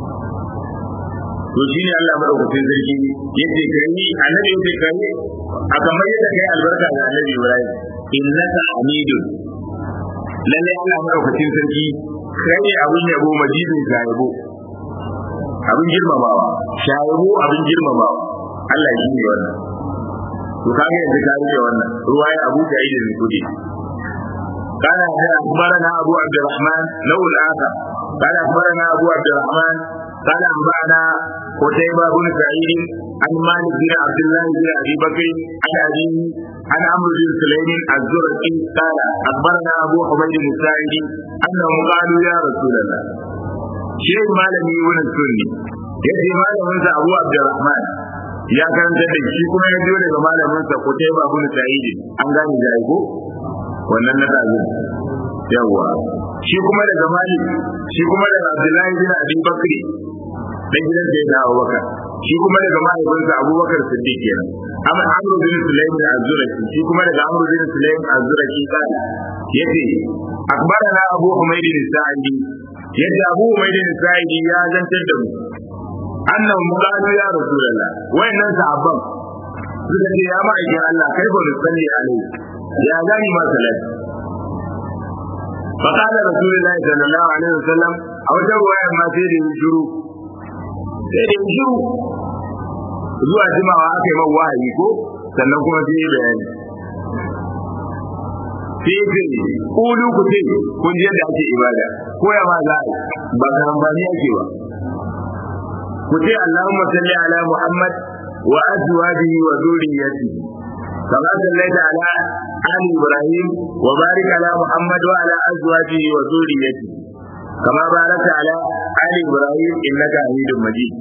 to shine Allah madaukakin sarki yace kai annabi yace kai a kamar yadda kai albarka ga annabi Ibrahim innaka hamidun lalle Allah madaukakin sarki kai ne abin yabo majidin shayabo abin girmamawa shayabo abin girmamawa Allah shi ne wannan to kaga yanzu ka rike wannan ruwaya Abu Sa'id al-Khudri قال أخبرنا أبو عبد الرحمن لو الآخر قال أخبرنا أبو عبد الرحمن قال أنبأنا قتيبة بن سعيد عن مالك بن عبد الله بن أبي بكر عن أبيه عن عمرو بن سليم الزرقي قال أخبرنا أبو حميد الساعدي أنهم قالوا يا رسول الله شيخ مالك بن السني yace malaminsa Abu Abdurrahman ya karanta da shi kuma ya biyo daga malaminsa Qutayba bin Sa'id an gane da ko wannan na tazi yawa shi kuma daga malik shi kuma daga abdullahi bin abi bakri dan gidan da ya dawo baka shi kuma daga mahaifinsa abubakar siddiq kenan amma amru bin sulaim az-zuraki shi kuma daga amru bin sulaim az-zuraki kana yace akbarana abu humayd bin sa'idi yace abu humayd bin sa'idi ya zantar da mu annahu qalu ya rasulullah wayannan sahabban suka ce ya ma'aikin Allah kai ba nusalli alaihi ya gani ma salati فقال رسول الله صلى الله عليه وسلم أو جوا ما سيدي يشرو سيدي يشرو zuwa jimawa aka yi mawa wahayi ko sannan kuma sai yi bayani sai ce kulu ku ce kun ji yadda ake ibada ko ya ma za ba karambani ake ba ku ce Allahumma salli ala Muhammad wa azwajihi wa dhurriyyatihi كما صليت على آل إبراهيم وبارك على محمد وعلى أزواجه وذريته كما باركت على آل إبراهيم إنك حميد مجيد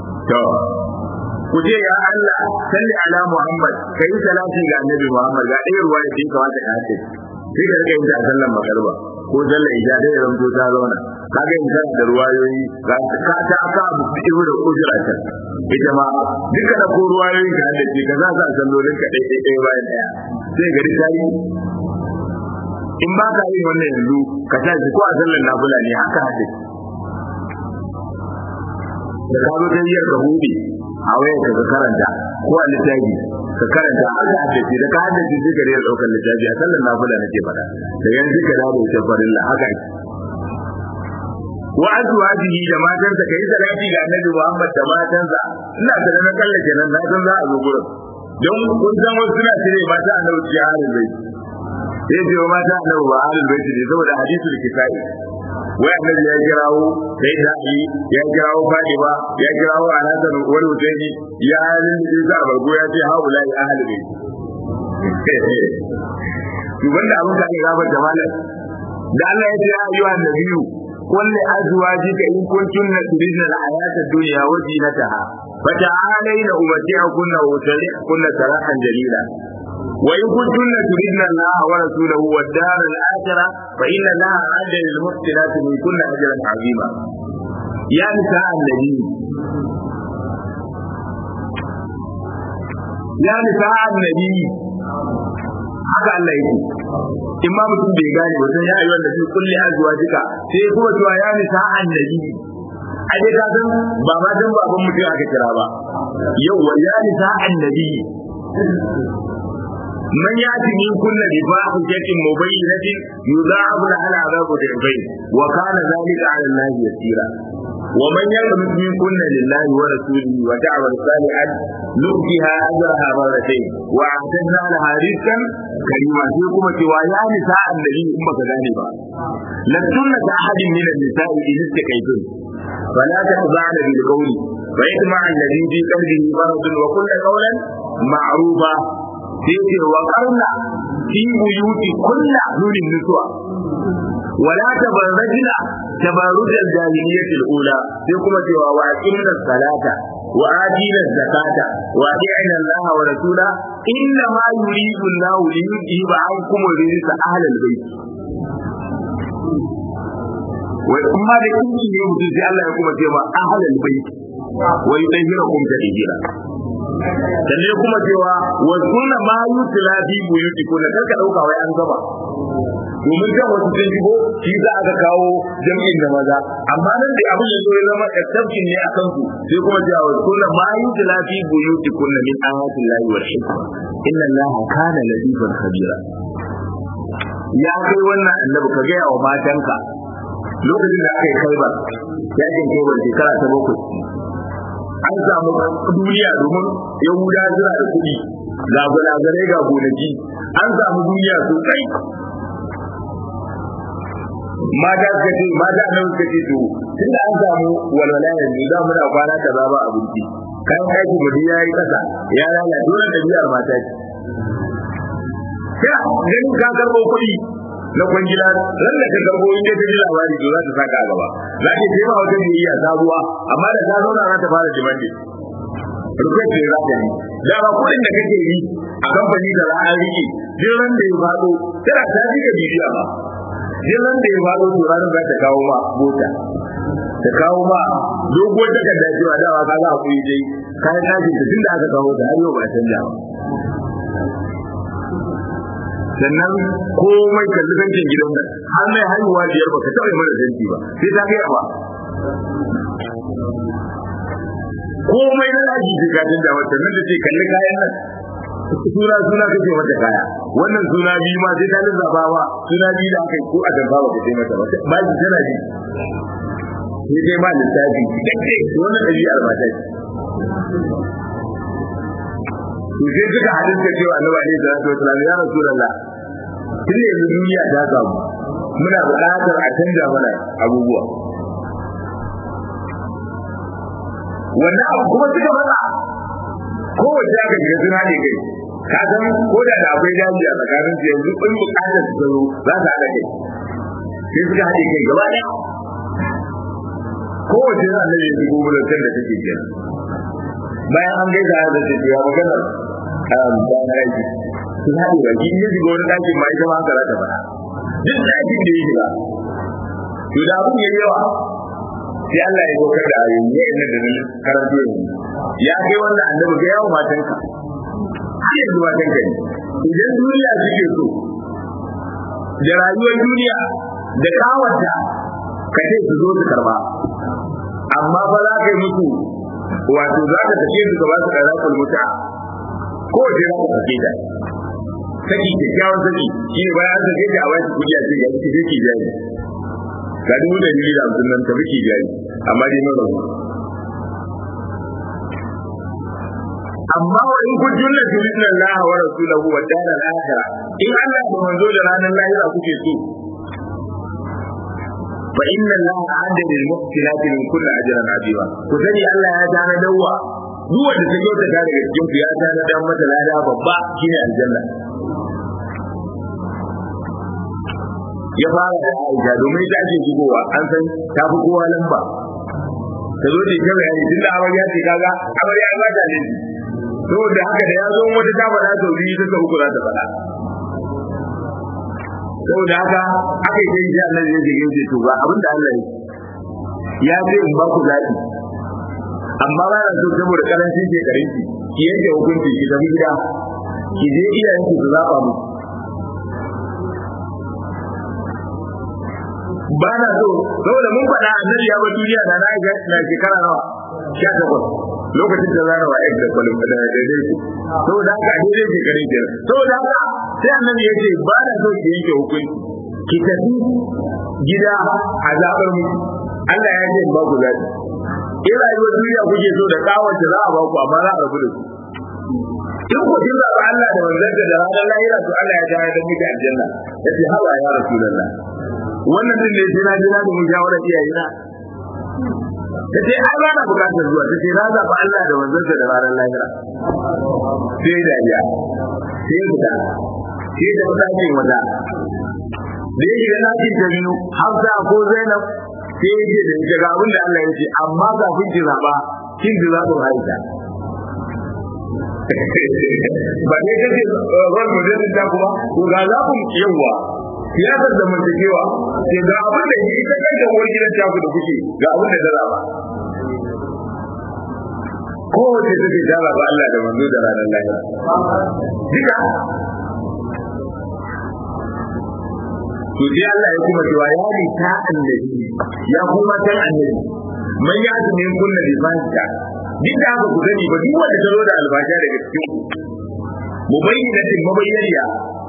kuje ya Allah salli ala Muhammad kai salati ga annabi Muhammad ga ɗaya ruwa da ke kawata ka hace sai ka rika yin ta sallan magarba ko sallan isha da yaran to ta zauna kaga yin da ruwayoyi ga ka ta aka abu ibu da ujura ta ita ma duka da ko ruwayoyi ka da ke ka za sa sallolin ka ɗaya ɗaya bayan ɗaya sai gari ta yi in ba ka yin wannan yanzu ka tashi ko a sallan nafila ne haka hace da ka zo ta yi ka hude a wayar ka karanta ko a littafi ka karanta har ka haddace da ka haddace sai ka rera daukar littafi a sallar nafila nake faɗa da yanzu ka dawo da farilla haka ake wa azwajihi da matansa kai salati ga annabi Muhammad da matansa ina da na kalla kenan na san za a zo gurin don kun san wasu suna cire mata annabi ci halin bai sai ce wa mata annabi ba halin bai ne saboda hadisul kitai wai annabi ya kirawo sai da ali ya kirawo fadima ya kirawo alhassan wani husaini ya halin da za a bargo ya ce haula ya ahli bai to wanda abin da ake gabar da malam da Allah ya ce ya ayyuha nabiyyu qul li azwajika in kuntunna turidna al-hayata ad-dunya wa zinataha fata'alayna umati'kunna wa usarihkunna sarahan jalila وإن كنتن تردن الله ورسوله والدار الآخرة فإن الله أعد للمحسنات من كل أجرا عظيما يا نساء النبي يا نساء النبي haka Allah yake in ma mutum bai gane ba sai ya yi wanda sai kulli azwajika sai kuma cewa ya nisa annabi a dai ka san ba ma dan baban mutum aka kira ba yau wa ya nisa annabi من يأتي من كل بفاحشة مبينة يضاعف لها العذاب ضعفين وكان ذلك على الله يسيرا ومن يقنط من كل لله ورسوله وتعمل صالحا نؤتها أجرها مرتين وأعتدنا لها رزقا كريما فيكم ويا نساء النبي أمة ذلك لستن كأحد من النساء إن استكيتن فلا تخضعن بالقول wa yatma alladhi fi qalbihi maradun wa kullu qawlan ma'rufa sai ce wa qarna fi buyuti kullu nurin nuswa ولا تبرجنا تبرج الجاهلية الأولى سيكون سوى وأقمنا الصلاة وآتينا الزكاة وأطيعنا الله ورسوله إنما يريد الله ليذهب عنكم الرجس أهل البيت وإما لكم يوم تجي الله يقوم سوى أهل البيت ويطهركم تطهيرا sannan kuma cewa wa sunna ma yutla fi buyutikum da karka dauka wai an gaba domin kan wasu sun shigo shi za a ga kawo jam'in da maza amma nan da abin da zai zama exception ne a kan su sai kuma cewa wa sunna ma yutla fi buyutikum min ayati llahi wal hikma inna allaha kana latifan khabira ya kai wannan annabi ka gaya wa matanka lokacin da aka yi kaibar yakin kaibar shekara ta bakwai an samu duniya domin yahuda suna da kuɗi ga gulagarai ga gonaki an samu duniya sosai mata suka ce mata nan suka ce to tun da an samu walwala yanzu za mu da kwana kaza ba abinci kayan aiki mu ya yi kasa ya lalace dole da biyar mata ce sai ganin ka karɓo kuɗi na kwangila ran da ka karbo in dai ta ji labari to za ta saka a gaba za ta je ma wata biyayya sabuwa amma da ta zauna za ta fara jimande rukwai ce za ta yi da ba kuɗin da kake yi a kamfani da za a riƙe duk ran da ya faɗo tana ta ji ka bibiya ba duk ran da ya faɗo to ranar za ta kawo ma mota ta kawo ma doguwar takarda cewa dawa ka za a kuyi dai kayan ɗakin ta tun da aka kawo ta har yau ba canja ba sannan komai kalli zancin gidan nan har mai haihuwa biyar ba ka taɓa yi mana zanci ba sai ta kai ba komai na daji sai ka canja mata nan da ce kalli kayan nan suna suna kake mata kaya wannan suna biyu ma sai ta lissafa ma suna biyu da aka yi ko a dabba ba ka sai mata ba ba ki tana ji sai dai ma lissafi kake wannan ɗabi'ar mata ce to sai duka hadin ka cewa annabi alaihi salatu wasallam ya rasulullah tun yanzu duniya ta samu muna buƙatar a canja mana abubuwa wannan abu kuma suka matsa kowace aka shiga suna ne kai ka san ko da da akwai daji a tsakanin su yanzu in buƙatar su zo za su haɗa kai sai suka haɗe kai gaba ɗaya kowace yana da yanzu gobe da kan da take kenan bayan an gaisa da ta ya magana bayan aiki sun haɗe baki in ya shiga wani ɗakin ma ita ma haka za ta faɗa duk ɗakin da ya shiga to da abin ya yawa sai Allah ya saukar da ayoyi ya inda da nan karanto yanzu ya kai wannan annabi ga yawo matanka har yanzu matanka ne idan duniya suke so da rayuwar duniya da kawanta ka ce su zo su karba amma ba za ka yi musu wato za ka tafi su ka ba su ɗara kulmuta ko wace za ka tafi da saki kyakkyawan saki shi ne bayan an sake ta a bashi kuɗi a ce ya ci sai ki jari ga dubu da biyu da hamsin nan tafi ki jari amma dai mara amma wa in kuntum la turidna Allah wa rasulahu wa dar al-akhirah in Allah da manzo da ranar lahira kuke so fa inna Allah a'adda lil muhsinati min kulli ajrin azima ku sani Allah ya tana dawa duk wanda ta yau ta daga cikin ku ya tana dan mata lada babba shine aljanna ya fara da Aisha domin ta ce shigowa an san ta fi kowa lamba ta zo ta kama yani tunda amarya ce kaga amarya ba ta ne saboda haka da ya zo wata ta faɗa sau biyu ta sau uku za ta faɗa saboda haka aka yi sai Allah ya jige shi to ba abin da Allah ya ce in ba ku zaɓi amma ba na so saboda karancin shekarun ki ki yanke hukunci ki tafi gida ki je iyayen ki su zaɓa mu ba na so saboda mun faɗa annabi ya bar duniya da na ga na shekara nawa sha takwas lokacin da zana wa da kwalin da daidai ku saboda haka a daidai shekarun kenan saboda haka sai annabi ya ce ba na so ki yanke hukunci ki tafi gida a zaɓar mu Allah ya ce ba ku zaɓi in rayuwar duniya kuke so da kawar da za a ba ku amma za a rabu da su in ku kin zaɓa Allah da manzanta da ranar lahira to Allah ya tare da muke aljanna ya ce hawa ya rasulullah wannan din ne jira jira da mun shawara iyaye na ta ce ai ba na bukatar zuwa ta ce na zaɓi Allah da manzansa da ranar lahira sai da ya sai fita sai da ɗakin wata da ya shiga ɗakin ta biyu Hafsa ko Zainab sai ya ce da ita ga abin da Allah ya ce amma kafin ki zaɓa kin ji zaɓin Aisha ba ne kace ran mutum ta kuma to ga zaɓin yawa siyasar da mantakewa ke ga abin da ita kanta uwar gidan ta ku da kuke ga abin da ta zaɓa kowace take ta zaɓa Allah da manzo da ranar lahira duka to sai Allah ya kuma cewa ya ni ta annabi ya kuma ta annabi man ya ji min kunna bi fanta duk da haka ku sani ba duk wanda ta zo da albasha daga cikin mubayyinatin mabayyaniya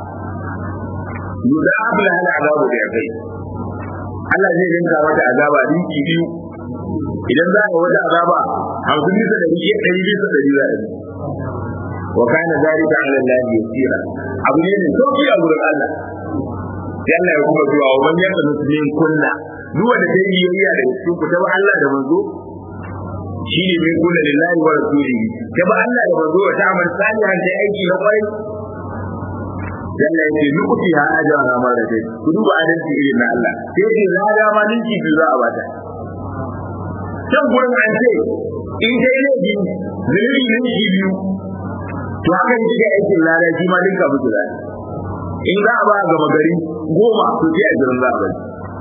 yudab la hal azabu da kai Allah zai rinka wata azaba dinki biyu idan za a wata azaba hamsin bisa da biyu ɗari bisa da biyu wa kana zalika ala Allah yasira abu ne mai sauki a gurin Allah yalla ya kuma zuwa wa man yaka muslimin kunna duk wanda ta yi yayya da cikin ku ta ba Allah da manzo shi ne mai kunna lillahi wa rasulihi ta ba Allah da manzo ta amal salihan da aiki na kwai yalla ya ce nukuti ha ajra na mara dai ku duba adalci irin na Allah sai ce za ga ma ninki biyu za a bata can gurin an ce in dai ne biyu zuri ninki biyu to haka ne ga aikin lada shi ma dinka mutu lada in za a ba gama gari goma to sai a jiran za a bari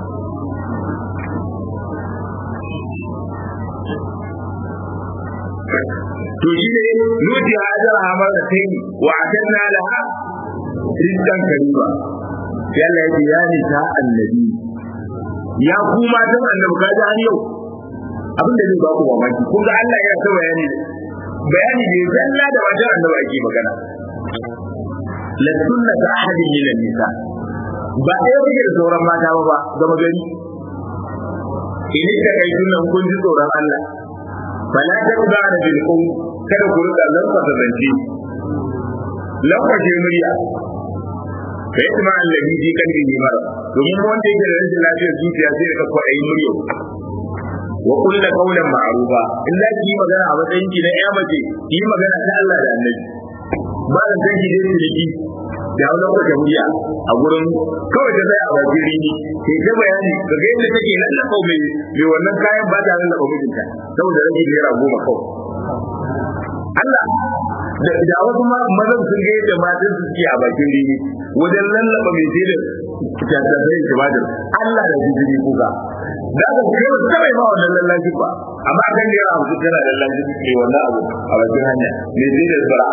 to shi ne nuti hajar hamar da ta yi wa a kan na da ha rizkan kariba yalla ya ce ya nisa annabi ya ku matan annabi ka ji har yau abin da zai ba ku mamaki kun ga Allah ya ta bayani bayani ne zalla da wajen annabi ake magana la sunnata ahadin min nisa ba ɗaya kuke da sauran mata ba ba gama gari in ka kai sunan kun ji tsoron Allah fala ta ba da bil qum kada ku rika lamba da zance lamba ce murya kai kuma annabi ji kan ji mara domin wanda yake da rashin lafiyar zuciya sai ka kwaɗayi murya wa kullu qawlan ma'rufa in za ki yi magana a matsayin ki na ƴa mace ki yi magana ta Allah da annabi ba da san ki dai ki da wani wata murya a gurin kawai ta tsaya a bakin rini sai ta bayani ka ga yadda take lallaba mai mai wannan kayan ba ta lallaba mijinta saboda rage naira goma kawai Allah da da wasu mazan sun ga yadda matan su suke a bakin rini wajen lallaba mai sai da tattabai da ba Allah da jijiri kuka da aka kai wasu kawai ma wannan lallashi ba amma kan da yawa mutum tana lallashi ne wannan abu a bakin hanya mai sai da tsara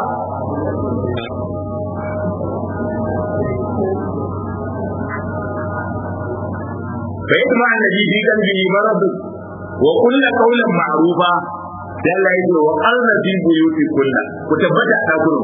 فيطمع الذي في قلبه مرض وكل قولا معروفا دل يقول وقرن في بيوتكن كتبت أكلهم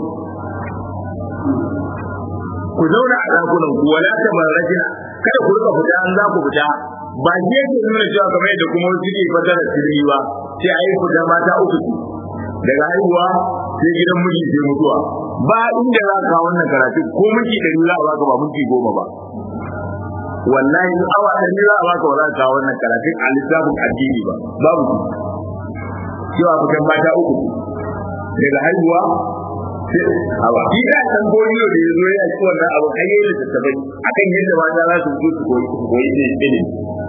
ku zauna a dakunan ku wala ta marajina kada ku rika fita an za ku fita ba ke ke nuna cewa kamar yadda kuma wasu ke fata da sirri ba sai a yi fita mata uku su daga haihuwa sai gidan miji sai mutuwa ba inda za ka wannan karatu ko miji ɗari za a baka ba miji goma ba wallahi in awa da ni za a baka wala ka wannan karatun a littafin addini ba babu cewa fitan mata uku daga haihuwa awa shi da san goriyo da yazo ya ci wannan abu har yayin da tabai akan yadda mata za su fito su koyi su koyi ne ilimi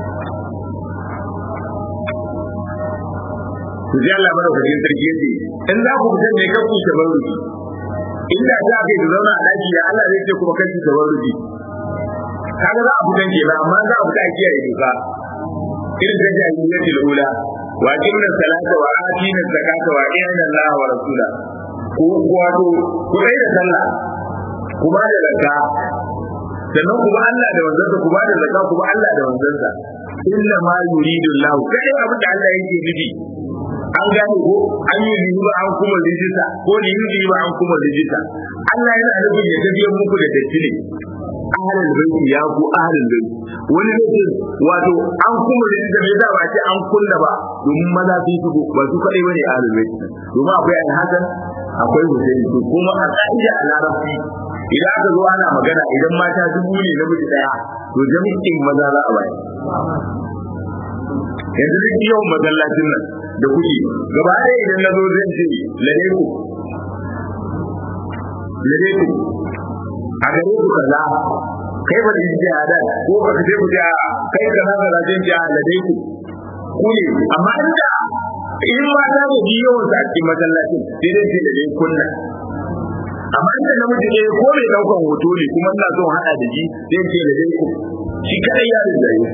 ku ji Allah bada kudin sarki yace in za ku fitar ne kan ku tabarruki inda za ka yi zauna a daki da Allah zai ce kuma kan ku tabarruki kaga za a fitan ke amma za a fita a kiyaye doka irin da jahiliyyati al-ula wa qimna salata wa atina zakata wa inna Allah wa rasula ko wato ku dai da sallah ku ba da zakka sannan ku ba Allah da wanzansa ku ba da zakka ku ba Allah da wanzansa illa ma yuridu Allah kai abin da Allah yake nufi an gane ko an yi riba an kuma rijista ko ni yi riba an kuma rijista Allah yana nufin ya tafiyar muku da datti ne ahalin baiti ya ku ahalin baiti wani ne wato an kuma rijista me yasa ba ce an kunna ba domin maza sun shigo ba su kadai bane ahalin baiti domin akwai al-hasan akwai husaini to kuma a ka'ida a larabci idan aka zo ana magana idan mata dubu ne namiji daya to jami'in maza za a bayar yanzu duk yawan masallacin nan da kuke gaba ɗaya idan na zo zai ce lade ku lade ku a gare ku kaza kai ba da yi jiya da ko ba ka ce ku ja kai kaza kaza zai ji a lade ku ku ne amma inda in ma ta da ji yawan sa a cikin masallacin sai dai ce lade kunna amma inda namiji ne ko mai daukan hoto ne kuma ina son hada da ji zai ce lade ku shi kadai ya rinda yi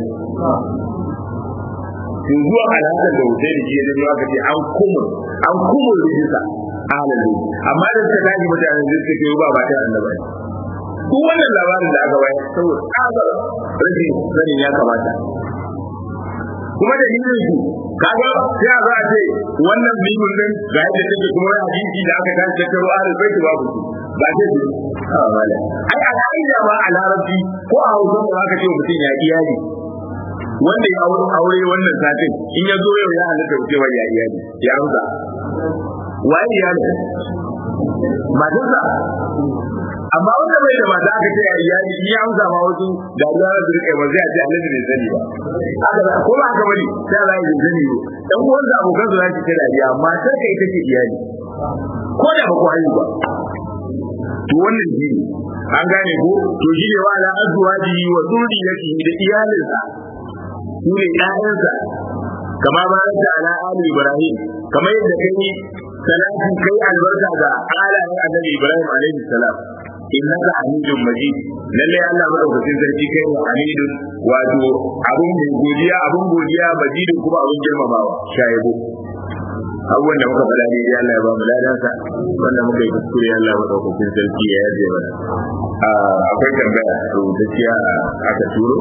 in zuwa alaƙar da wuce da shi ya zama aka ce an kuma an kuma rijista alalu amma da suka tashi mutane da suka ce ba ba ta annaba ne duk wannan labarin da aka bayar saboda tsabar rashin sanin ya kamata kuma da hinin su kaga sai a za a ce wannan bibil din ga yadda take kuma wani hadisi da aka tashi tattaro ahlul bait babu su ba ce su ai a ka'ida ma a larabci ko a hausa da aka ce mutum ya iyali wanda ya aure aure wannan satin in ya zo yau ya halatta cewa ya iyali ya amsa waye iyali matarsa amma wanda bai da mata aka ce ya iyali in ya amsa ma wasu da za su rike ba zai ce annabi bai sani ba haka ko ba haka bane sai Allah ya sani ba dan uwan da abokan su zaki ce dariya matar ka ita ce iyali ko da ba ku haihu ba to wannan shi an gane ko to shi ne wa ala azwaji wa zurriyatihi da iyalinsa su ne ƴaƴansa kama ba da ala ali ibrahim kamar yadda kai salati kai albarka ga alayen annabi ibrahim alaihi salam innaka hamidun majid lalle Allah madaukakin sarki kai ne hamidun wato abun mai godiya abun godiya majidun kuma abun girmamawa shayabo abubuwan da muka faɗa daidai Allah ya ba mu ladansa wanda muka yi kuskure Allah madaukakin sarki ya yaje mana akwai tambaya rubutacciya aka turo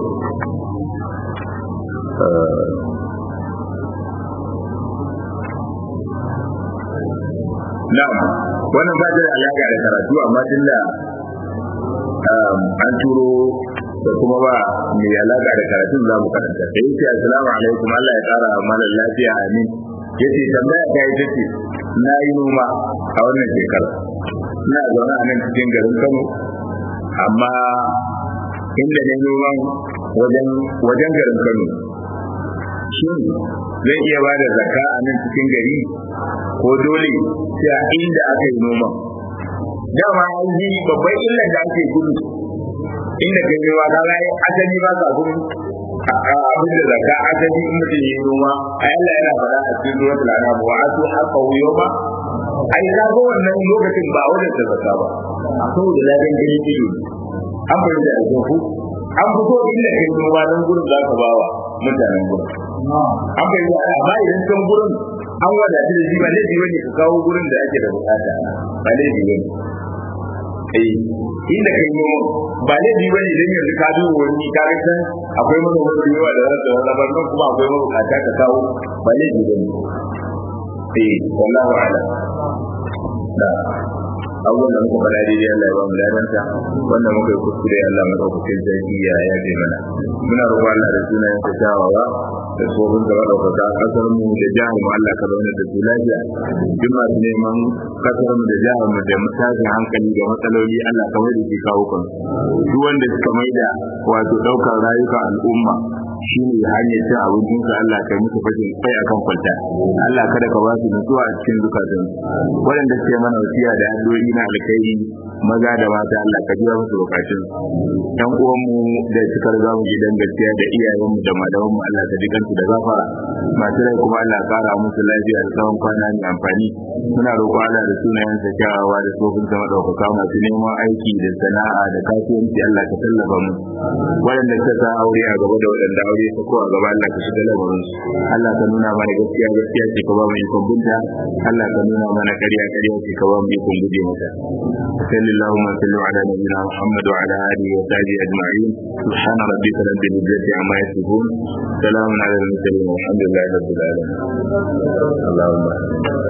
Na'am, wannan ba da alaƙa da karatu amma tunda an turo da kuma ba mai alaƙa da karatun za mu karanta. Da yake assalamu alaikum Allah ya ƙara mana lafiya amin. Yace tambaya ta yi take na yi noma a wannan shekara. Ina zaune a nan cikin garin Kano amma inda ne noman wajen wajen garin Kano. Shin zai iya ba da zakka a nan cikin gari ko dole sai a inda aka yi noma dama an yi babban illar da ake gudu inda kai yi wa kaga yi asali ba sa gudu abin da zaka asali in mutum yi noma a yalla yana faɗa a cikin zuwa tulana ba wa asu haka wuyo ba ai ka ga wannan lokacin ba wajen da zaka ba a saboda ladan gani ido an fahimta da ku an fito inda kai noma don gurin za ka bawa mutanen gurin an fahimta amma idan can gurin an wadatu da shi ba laifi bane ka kawo gurin da ake da bukata ba laifi bane eh inda kai noma ba laifi bane idan yanzu ka duba wani ka ga san akwai manoma da yawa da za su rabar nan kuma akwai mabukata ka kawo ba laifi bane eh wallahu a'lam da abubuwan da muka faɗa daidai Allah ya ba mu ladanta wanda muka yi kuskure Allah madaukakin sarki ya yaje mana muna roƙon Allah da sunayen sa kyawawa da tsohon da madaukaka kasar mu da jihar mu Allah ka zauna da su lafiya duk masu neman kasar mu da jihar mu da tashin hankali da matsaloli Allah ka wani ke kawo kan duk wanda suka maida wato ɗaukar rayuka al'umma shine hanyar cin abincin su Allah kai musu fashin kai akan kwalta Allah kada ka ba su nutsuwa a cikin zukatan waɗanda suke mana wasiya da addu'o'i na alkhairi maza da mata Allah ka biya musu bukatun ɗan uwanmu da suka riga mu gidan gaskiya da iyayenmu da malamanmu Allah ka jikan su da gafara masu rai kuma Allah kara musu lafiya da tsawon kwana mai amfani muna roƙo Allah da sunayen sa kyawawa da tsofin sa madaukaka masu neman aiki da sana'a da kasuwanci Allah ka tallafa mu waɗanda suka sa aure a gaba da waɗanda aure ta ko a gaba Allah ka shiga lamarin su Allah ka nuna mana gaskiya gaskiya ce ka ba mu ikon binta Allah ka nuna mana ƙarya ƙarya ce ka ba mu ikon guje mata sallallahu alaihi wa sallam ala nabiyina Muhammad wa ala alihi wa sahbihi ajma'in subhana rabbika rabbil izzati amma yasifun salamun ala al mursalin walhamdulillahi rabbil alamin Allahumma